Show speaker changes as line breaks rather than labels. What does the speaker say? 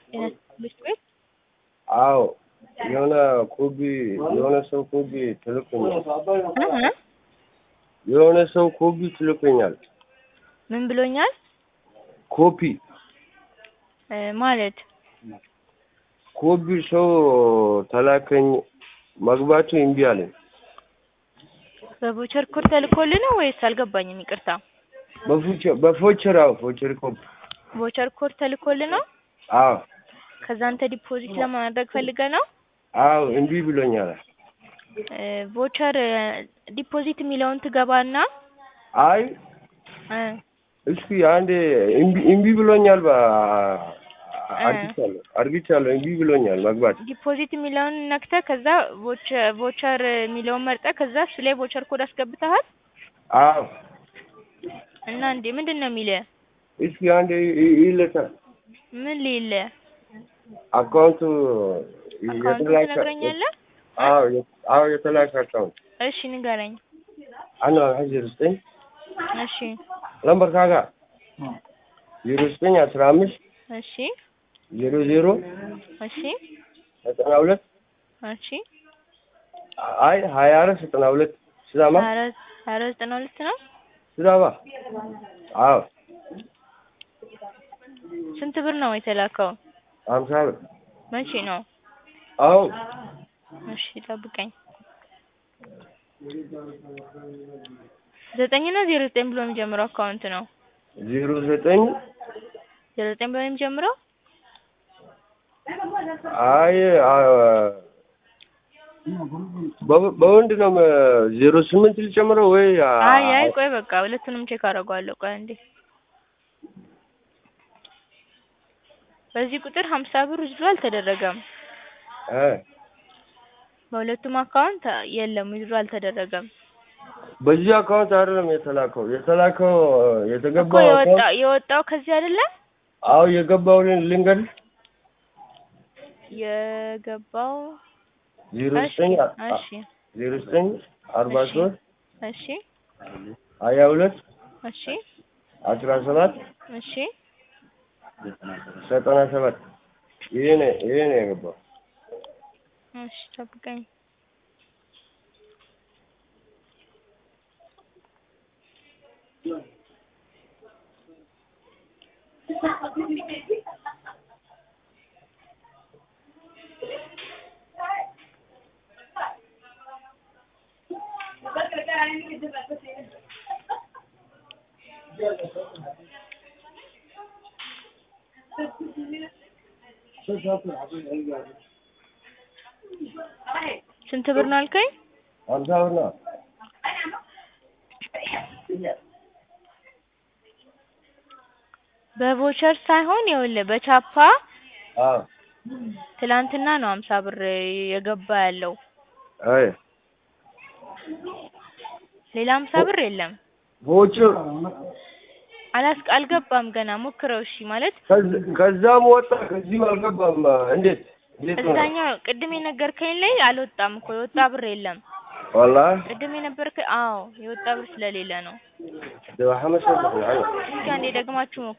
ትምህርት ቤት
አዎ የሆነ ኮቢ የሆነ ሰው ኮቢ ትልኩኛል።
እህ
የሆነ ሰው ኮቢ ትልኩኛል።
ምን ብሎኛል
ኮፒ
እ ማለት
ኮቢ ሰው ተላከኝ መግባቱ እምቢ አለኝ።
በቮቸር ኮድ ተልኮልህ ነው ወይስ አልገባኝም? ይቅርታ
በፎቸር በፎቸር አዎ ፎቸር ኮፒ
ቮቸር ኮድ ተልኮልህ ነው?
አዎ
ከዛ አንተ ዲፖዚት ለማድረግ ፈልገህ ነው?
አዎ እምቢ ብሎኛል።
እ ቮቸር ዲፖዚት የሚለውን ትገባና
አይ
እ
እስኪ አንዴ እምቢ እምቢ ብሎኛል። በ አርግቻለሁ አርግቻለሁ እምቢ ብሎኛል መግባት
ዲፖዚት የሚለውን ነክተህ ከዛ ቮቸ- ቮቸር የሚለውን መርጠህ ከዛ እሱ ላይ ቮቸር ኮድ አስገብተሃል
አዎ
እና እንዴ ምንድን ነው የሚልህ?
እስኪ አንዴ ይ- ይለታል
ምን ሊልህ?
አካውንቱ
አካውንቱን
የተላከ
ትነግረኛለህ?
አዎ የ- አዎ የተላከ አካውንት
እሺ ንገረኝ።
አና ዜሮ ዘጠኝ
እሺ
ለምበር ካጋ ዜሮ ዘጠኝ አስራ አምስት
እሺ
ዜሮ ዜሮ
እሺ
ዘጠና ሁለት
እሺ
አይ ሀያ አራት ዘጠና ሁለት ስዳማ
ሀያ አራት ሀያ አራት ዘጠና ሁለት ነው።
ስዳማ አዎ
ስንት ብር ነው የተላከው?
ሀምሳ ብር
መቼ ነው?
አዎ
እሺ ጠብቀኝ። ዘጠኝ እና ዜሮ ዘጠኝ ብሎ የሚጀምረው አካውንት ነው።
ዜሮ ዘጠኝ
ዜሮ ዘጠኝ ብሎ የሚጀምረው
አይ አ- በ- በወንድ ነው መ- ዜሮ ስምንት ልጨምረው ወይ አ-
አይ አይ ቆይ በቃ ሁለቱንም ቼክ አደርገዋለሁ። ቆይ አንዴ በዚህ ቁጥር ሀምሳ ብር ውዝድሮ አልተደረገም።
እ
በሁለቱም አካውንት የለም ውዝድሮ አልተደረገም።
በዚህ አካውንት አይደለም የተላከው የተላከው
እኮ
የተገባው
የወጣ
አካውንት
የወጣው ከዚህ አይደለም
አዎ የገባው ልንገር
የገባው
ዜሮ
እሺ
ዘጠኝ
እሺ
ዜሮ ዘጠኝ አርባ
እሺ
ሶስት
እሺ
ሀያ ሁለት
እሺ
አስራ ሰባት
እሺ
ዘጠና ሰባት ይሄ ነው ይሄ ነው የገባው
እሺ ጠብቀኝ። ስንት ብር ነው አልከኝ?
ሀምሳ ብር ነው
በቮቸር ሳይሆን ይኸውልህ በቻፓ
አዎ
ትላንትና ነው ሀምሳ ብር የገባ ያለው።
አይ
ሌላ ሀምሳ ብር የለም።
ቮቸር
አላስ አልገባም ገና ሞክረው። እሺ ማለት
ከዚ- ከዛም ወጣ ከዚህም አልገባም እንዴት እንዴት ነው
እዛኛው ቅድም የነገርከኝ ላይ አልወጣም እኮ የወጣ ብር የለም።
والله
ቅድም የነበርከ አዎ የወጣ ብር ስለሌለ ነው።
ده حمد شكرا
እስኪ አንዴ ደግማችሁ